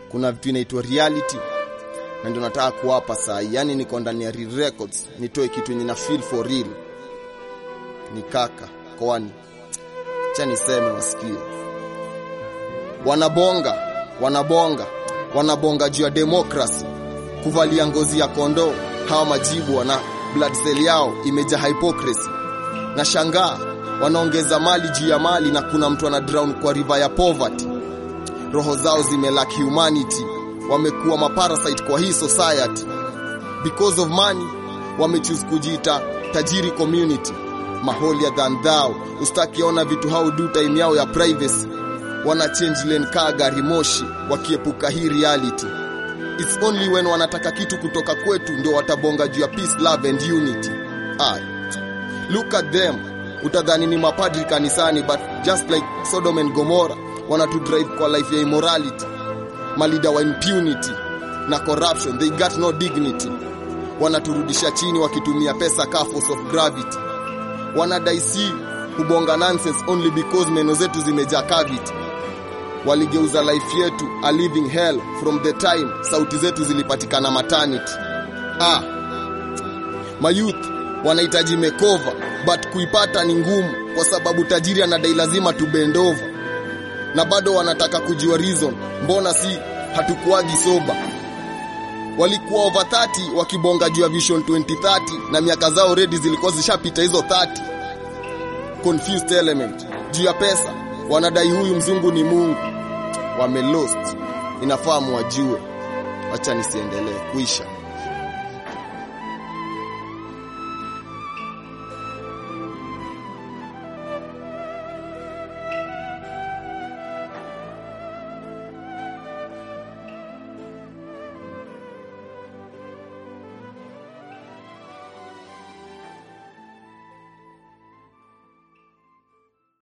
kuna vitu inaitwa reality na ndio nataka kuwapa saa hii yani niko ndani ya real records nitoe kitu yenye na feel for real ni kaka kwani cha niseme wasikie wanabonga wanabonga wanabonga juu ya demokrasi kuvalia ngozi ya kondoo hawa majibu wana blood cell yao imejaa hypocrisy na shangaa wanaongeza mali juu ya mali na kuna mtu ana drown kwa river ya poverty roho zao zimelack humanity wamekuwa maparasite kwa hii society because of money wamechoose kujiita tajiri community maholier than thou ustakiona vitu how do time yao ya privacy wana change lane kaa gari moshi wakiepuka hii reality it's only when wanataka kitu kutoka kwetu ndio watabonga juu ya peace love and unity Aye. look at them utadhani ni mapadri kanisani but just like Sodom and Gomorrah wanatu drive kwa life ya immorality malida wa impunity na corruption they got no dignity wanaturudisha chini wakitumia pesa ka force of gravity wanadai si kubonga nonsense only because meno zetu zimejaa cavity waligeuza life yetu a living hell from the time sauti zetu zilipatikana maternity ah mayouth wanahitaji mekova but kuipata ni ngumu kwa sababu tajiri anadai lazima tubendova na bado wanataka kujua reason mbona si hatukuagi soba walikuwa over 30 wakibonga juu ya vision 2030 na miaka zao redi zilikuwa zishapita hizo 30 confused element juu ya pesa wanadai huyu mzungu ni mungu wame lost inafaa muwajue wacha nisiendelee kuisha